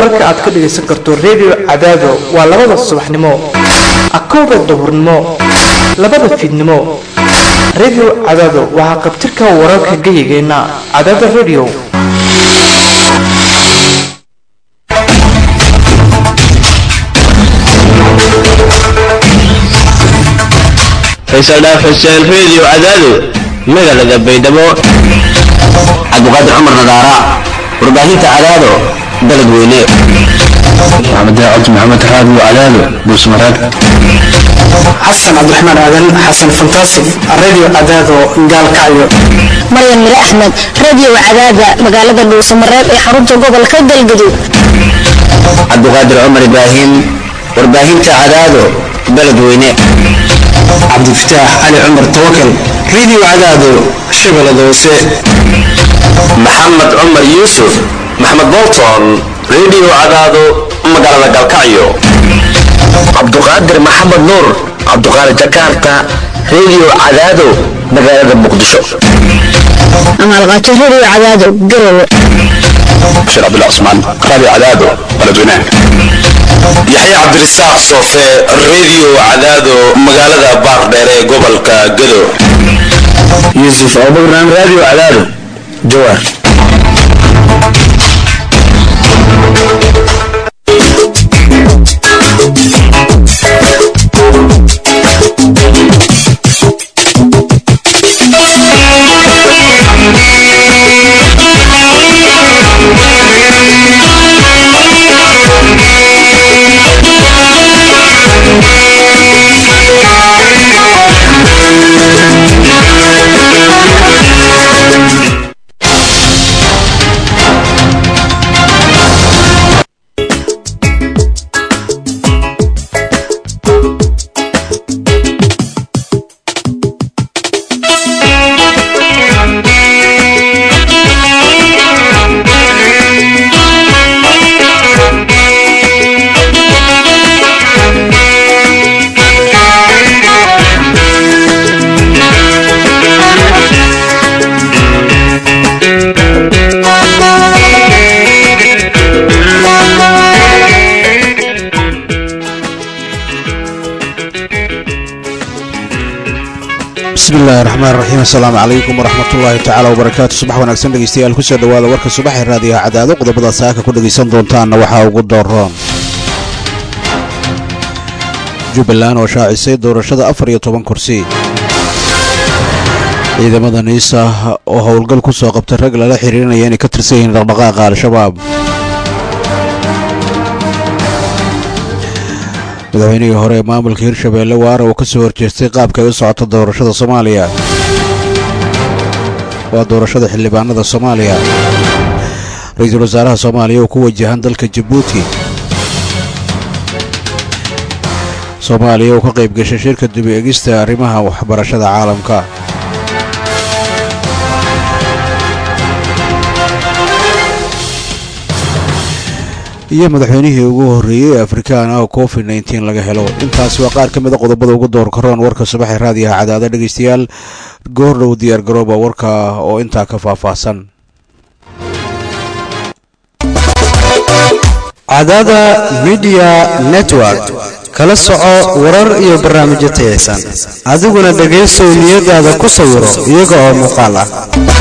wararka aad ka dhagaysan karto redio cadaado waa labada subaxnimo akowda duhurnimo labada fiidnimo redio cadaado waxaa qabtirka wararka gayigeenna cadaada redio faysal dhaaf xuseen reediyo cadaado magaalada baydhabo cabdiqaadir cumar nadaara warbaahinta cadaado dalad weyne maxamed cabdi maxamed raadiyo cadaado buusmaraad xasan cabdiraxmaan aadan xasan fantaasig radio cadaado gaalkacyo maryan mire axmed radio cadaada magaalada dhuusamareeb ee xarunta gobolka galgaduud cabdiqaadir cumar ibraahim warbaahinta cadaado dalad weyne cabdifataax cali cumar tawakal radio cadaado shabeellada hoose maxamed cumar yuusuf maxmed bolton reediyo cadaado magaalada galkacyo cabduqaadir maxamed nuur cabduqaadir jakarta reediyo cadaado magaalada muqdisho amaalqaajo radio cadaado garowe bashir cabdullah cusmaan raadiyo cadaado baladweynaha yaxya cabdirasaaq soofe reediyo cadaado magaalada baardheer ee gobolka gado yuusuf abubakran raadiyo cadaado jawaar bismillahi raxmaan raxiim assalaamu calaykum waraxmatullaahi tacaala wabarakaatu subax wanaagsan dhegeystayaal kusoo dhowaada warka subaxee raadiyaha cadaado qodobada saaka ku dhegaysan doontaanna waxaa ugu dooroon jubbaland oo shaacisay doorashada afar iyo toban kursi ciidamada niisa oo howlgal ku soo qabtay rag lala xiriirinaya inay ka tirsan yihiin dhaqdhaqaaqa al-shabaab madaxweynihii hore ee maamulka hirshabeelle waara uu ka soo horjeestay qaabka ay u socota doorashada soomaaliya waa doorashada xildhibaanada soomaaliya ra-iisul wasaaraha soomaaliya oo ku wajahan dalka jabuuti soomaaliya oo ka qayb gashay shirka dubi egista arrimaha waxbarashada caalamka iyo madaxweynihii ugu horreeyey ee afrikaan ah oo covid nteen laga helo intaasi waa qaar ka mida qodobada ugu door karoon warka subaxee raadiyaha cadaada dhegaystayaal goordhow diyaar garooba warka oo intaa ka faahfaahsan cadaada midiya network kala soco warar iyo barnaamijyo tayaysan adiguna dhegaysow niyadaada ku sawiro iyaga oo muuqaal ah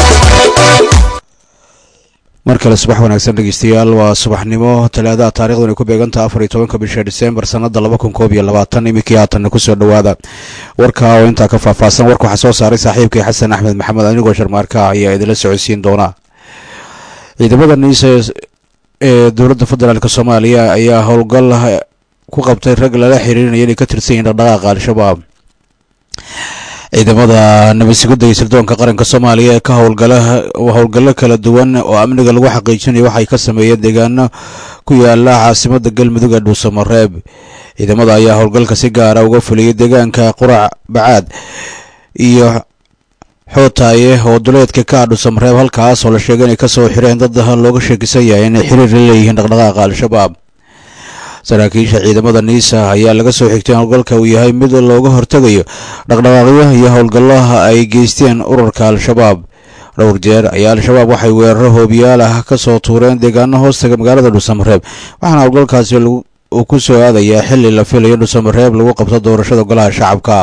mar kale subax wanaagsan dhegeystayaal waa subaxnimo talaadaha taarikhdan ay ku beegantaha afar iyo tobanka bisha disembar sanada laba kun koob iyo labaatan iminkii haatanna kusoo dhowaada warka oo intaa ka faahfaahsan warka waxaa soo saaray saaxiibkay xasan axmed maxamed anigoo sharmaarka ayaa idinla socodsiin doonaa ciidamada niisa ee dowladda federaalk soomaaliya ayaa howlgal ku qabtay rag lala xiriirinaya inay ka tirsan yihiin dhaqdhaqaaqa al-shabaab ciidamada nabadsugidda iyo sirdoonka qaranka soomaaliya ee ka howlgala howlgallo kala duwan oo amniga lagu xaqiijinayo waxay ka sameeyeen deegaano ku yaala caasimada galmudug ee dhuusamareeb ciidamada ayaa howlgalka si gaara uga fuliyey deegaanka qurac bacaad iyo xootaaye oo duleedka ka ah dhuusamareeb halkaas oo la sheegay inay kasoo xireen dad looga sheekisan yahay inay xiriir la leeyihiin dhaqdhaqaaqa al-shabaab saraakiisha ciidamada niisa ayaa laga soo xigtay howlgalka uu yahay mid looga hortegayo dhaqdhaqaaqyo iyo howlgallaha ay geysteen ururka al-shabaab dhowr jeer ayaa al-shabaab waxay weeraro hoobiyaal ah ka soo tuureen deegaano hoostaga magaalada dhuusamareeb waxaana howlgalkaasi uu ku soo aadayaa xili la filayo dhuusamareeb lagu qabto doorashada golaha shacabka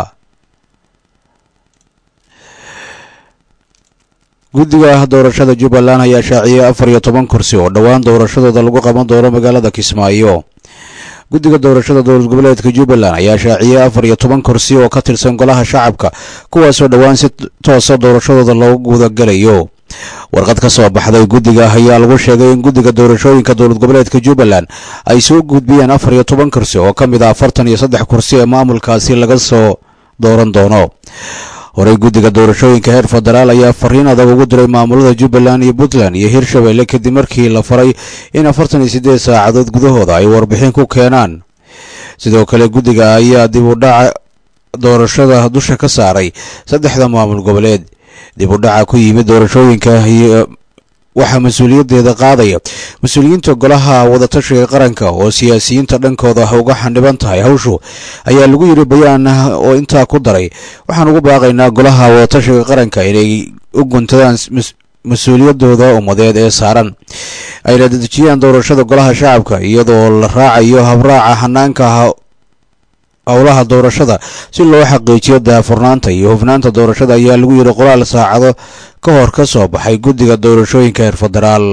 guddiga doorashada jubbaland ayaa shaaciyey afar iyo toban kursi oo dhowaan doorashadooda lagu qaban doono magaalada kismaayo guddiga doorashada dowlad goboleedka jubbaland ayaa shaaciyey afar iyo toban kursi oo ka tirsan golaha shacabka kuwaasoo dhowaan si toosa doorashadooda loogu gudagalayo warqad ka soo baxday guddiga ayaa lagu sheegay in guddiga doorashooyinka dowlad goboleedka jubbaland ay soo gudbiyeen afar iyo toban kursi oo ka mid ah afartan iyo saddex kursi ee maamulkaasi laga soo dooran doono horey guddiga doorashooyinka heer federaal ayaa fariin adag ugu diray maamulada jubbaland iyo puntland iyo hirshabelle kadib markii la faray in afartan iyo siddeed saacadood gudahooda ay warbixin ku keenaan sidoo kale guddiga ayaa dib u dhaca doorashada dusha ka saaray saddexda maamul goboleed dib u dhaca ku yimid doorashooyinka iyo waxaa mas-uuliyaddeeda qaadaya mas-uuliyiinta golaha wadatashiga qaranka oo siyaasiyiinta dhankooda uga xandhiban tahay hawshu ayaa lagu yidhi bayaan oo intaa ku daray waxaan ugu baaqaynaa golaha wadatashiga qaranka inay u guntadaan mas-uuliyadooda ummadeed ee saaran ayna dedejiyaan doorashada golaha shacabka iyadoo la raacayo habraaca hanaanka howlaha doorashada si loo xaqiijiyo daafurnaanta iyo hufnaanta doorashada ayaa lagu yidhi qoraal saacado ka hor ka soo baxay guddiga doorashooyinka heer federaal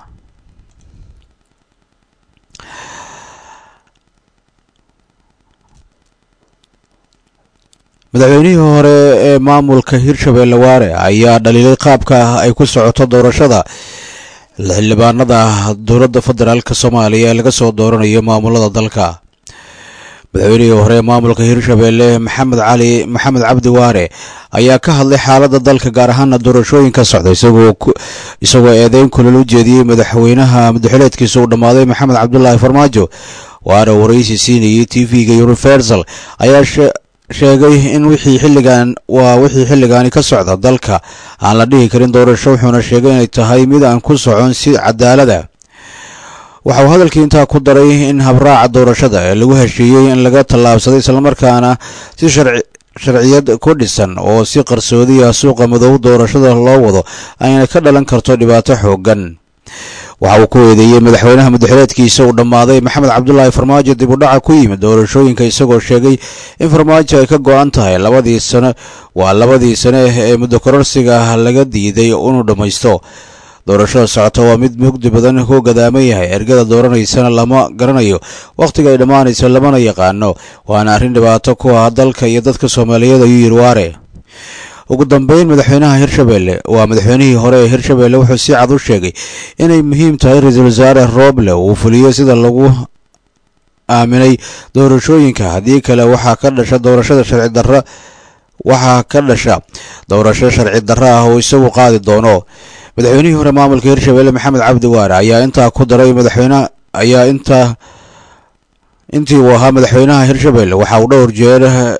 madaxweynihii hore ee maamulka hirshabelle waare ayaa dhaliilay qaabka ay ku socoto doorashada xildhibaanada dowladda federaalk soomaaliya ee laga soo dooranayo maamulada dalka madaxweynihii hore ee maamulka hirshabelle maxamed cali maxamed cabdi waare ayaa ka hadlay xaaladda dalka gaar ahaana doorashooyinka socda isagoo eedeyn kulal u jeediyey madaxweynaha madaxileedkiisa uu dhammaaday maxamed cabdulaahi farmaajo waare waraysi siinayay t v-ga universal ayaa sheegay in wixii xilligan waa wixii xilligaani ka socda dalka aan la dhihi karin doorasho wuxuuna sheegay inay tahay mid aan ku socon si cadaalada waxa uu hadalkii intaa ku daray in habraaca doorashada ee lagu heshiiyey in laga tallaabsaday islamarkaana si sharciyad ku dhisan oo si qarsoodiya suuqa madow doorashada loo wado ayna ka dhalan karto dhibaato xooggan waxa uu ku eedeeyey madaxweynaha madaxileedkiisa uu dhammaaday maxamed cabdulaahi farmaajo dib u dhaca ku yimid doorashooyinka isagoo sheegay in farmaajo ay ka go-an tahay labadii sano waa labadii sane ee muddo kororsiga laga diiday inuu dhammaysto doorashada socota waa mid mugdi badan ku gadaaman yahay ergada dooranaysana lama garanayo wakhtiga ay dhammaanayso lamana yaqaano waana arrin dhibaato ku ah dalka iyo dadka soomaaliyeed ayuu yidhi waare ugu dambeyn madaxweynaha hirshabelle waa madaxweynihii hore ee hirshabelle wuxuu si cad u sheegay inay muhiim tahay ra-iisul wasaare rooble uu fuliyo sida lagu aaminay doorashooyinka haddii kale waxaa ka dhasha doorashada sharci darra waxaa ka dhasha doorasho sharci darro ah oo isagu qaadi doono madaxweynihii hore maamulka hirshabelle maxamed cabdi waare ayaa intaa ku daray madaxweyne ayaa intaa intii uu ahaa madaxweynaha hirshabelle waxa uu dhowr jeer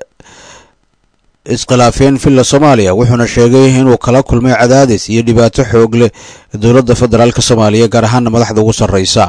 iskhilaafeen villa soomaaliya wuxuuna sheegay inuu kala kulmay cadaadis iyo dhibaato xoog leh dowladda federaalk soomaaliya gaar ahaana madaxda ugu sarreysa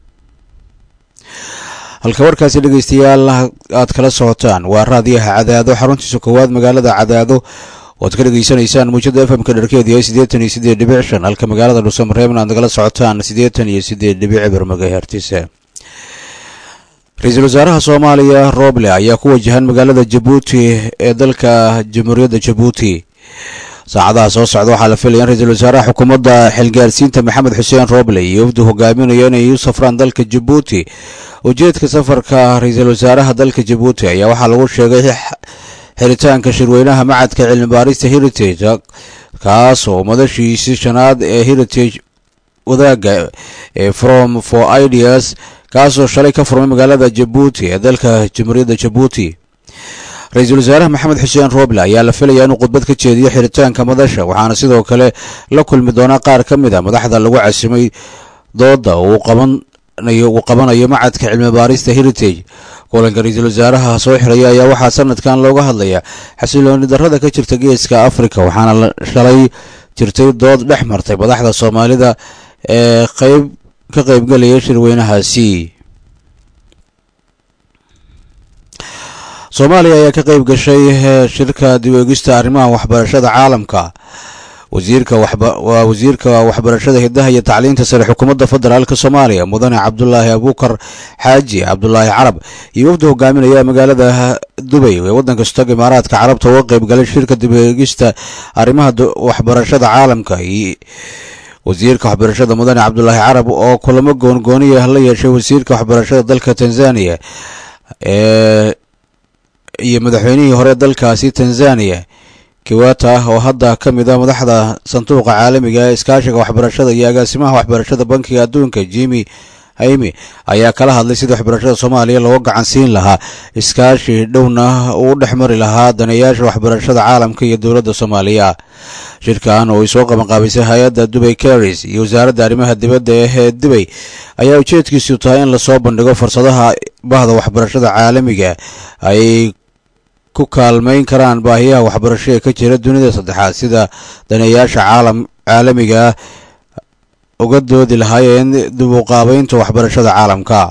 halka warkaasi dhegeystayaal aad kala socotaan waa raadiyaha cadaado xaruntiisa koowaad magaalada cadaado oad ka dhegeysanaysaan muujada f m-ka dharkeedu yahay siddeetan iyo siddeed dhibic shan halka magaalada dhuusamareebna aad nagala socotaan siddeetan iyo siddeed dhibic bir magahertise ra-iisul wasaaraha soomaaliya roble ayaa ku wajahan magaalada jabuuti ee dalka jamhuuriyadda jabuuti saacadaha soo socda waxaa la filaya in ra-iisul wasaaraha xukuumadda xilgaarsiinta maxamed xuseen roble iyo wafdu hogaaminaya inay u safraan dalka jabuuti ujeedka safarka ra-iisul wasaaraha dalka jabuuti ayaa waxaa lagu sheegay xiritaanka shirweynaha macadka cilmi baarista heritage kaas oo madashiisii shanaad ee heritage wadaaga ee from for ideas kaasoo shalay ka furmay magaalada jabuuti ee dalka jamhuuriyadda jabuuti ra-iisul wasaaraha maxamed xuseen roble ayaa la filayaa inuu khudbad ka jeediyo xiritaanka madasha waxaana sidoo kale la kulmi doonaa qaar ka mid a madaxda lagu casimay dooda uu qabanayo macadka cilmi baarista heritage kulanka ra-iisul wasaaraha soo xiraya ayaa waxaa sanadkan looga hadlayaa xasilooni darrada ka jirta geeska afrika waxaana shalay jirtay dood dhex martay madaxda soomaalida ee qayb ka qaybgelaya shirweynahaasi soomaaliya ayaa ka qayb gashay shirka dib eegista arrimaha waxbarashada caalamka wasiirka waa wasiirka waxbarashada hidaha iyo tacliinta sare xukuumadda federaalk soomaaliya mudane cabdulaahi abuukar xaaji cabdulaahi carab iyo wafda hogaaminaya magaalada dubay ee waddanka istaga imaaraadka carabta uga qayb galay shirka dib eegista arrimaha waxbarashada caalamka wasiirka waxbarashada mudane cabdulaahi carab oo kulamo goongooniya la yeeshay wasiirka waxbarashada dalka tanzaniya ee iyo madaxweynihii hore dalkaasi tanzaniya kiwata oo hadda ka mid ah madaxda sanduuqa caalamiga ee iskaashiga waxbarashada iyo agaasimaha waxbarashada bankiga adduunka jimi haymi ayaa kala hadlay sidii waxbarashada soomaaliya looga gacan siin lahaa iskaashi dhowna uu dhex mari lahaa daneeyaasha waxbarashada caalamka iyo dowladda soomaaliya shirkan oo ay soo qabanqaabisay hay-adda dubay caris iyo wasaaradda arrimaha dibadda ee dubay ayaa ujeedkiisu tahay in lasoo bandhigo fursadaha bahda waxbarashada caalamiga ay ku kaalmayn karaan baahiyaha waxbarasho ee ka jira dunida saddexaad sida daneeyaasha caalam caalamiga uga doodi lahaayeen dib u qaabeynta waxbarashada caalamka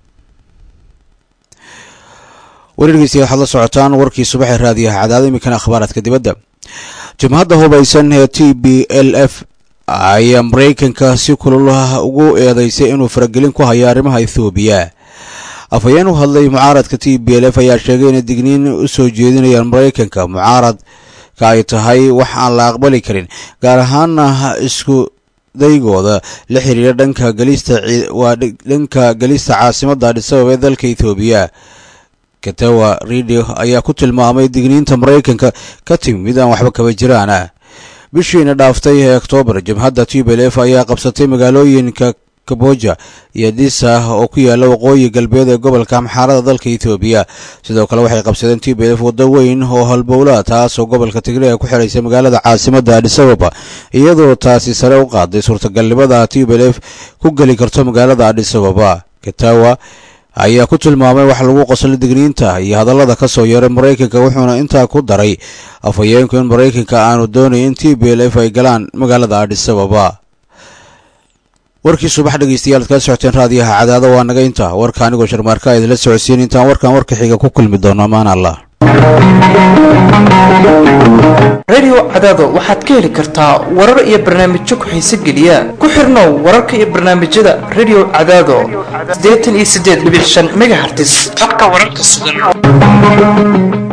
wareergiisi waxaad la socotaan warkii subaxee raadiyaha cadaada iminkana akhbaaraadka dibadda jimhadda hubaysan ee t b l f ayaa maraykanka si kululaha ugu eedeysay inuu faragelin ku hayo arrimaha ethoobiya afhayeen u hadlay mucaaradka t b l f ayaa sheegay inay digniin u soo jeedinayaan maraykanka mucaaradka ay tahay wax aan la aqbali karin gaar ahaana isku daygooda la xiriira dhanka gelista waa dhanka gelista caasimadda adhisabab ee dalka ethoobiya katawa radio ayaa ku tilmaamay digniinta maraykanka ka timi mid aan waxba kaba jiraan ah bishiina dhaaftay ee oktoobar jabhadda t b l f ayaa qabsatay magaalooyinka kaboja iyo disa oo ku yaala waqooyi galbeed ee gobolka amxaarada dalka ethoobiya sidoo kale waxay qabsadeen t b l f waddo weyn oo halbowla taas oo gobolka tigreega ku xidhaysay magaalada caasimadda adhisababa iyadoo taasi sare u qaaday suurtagalnimada t b l f ku geli karto magaalada adhisababa katawa ayaa ku tilmaamay wax lagu qoslay digniinta iyo hadallada ka soo yeeray maraykanka wuxuuna intaa ku daray afhayeenku in maraykanka aanu doonayn in t b l f ay galaan magaalada adhisababa warkii subax dhegeystayaal ad kala socoteen raadiyaha cadaado waa naga inta warka anigoo sharmaarka idinla socodsiin intaan warkan warka xiga ku kulmi doono amaan allah radio cadaado waxaad ka heli kartaa warar iyo barnaamijyo ku-xiise geliya ku xirnow wararka iyo barnaamijyada radio cadaado siddeetan iyo siddeed dhibic shan megahertis habka wararka sugan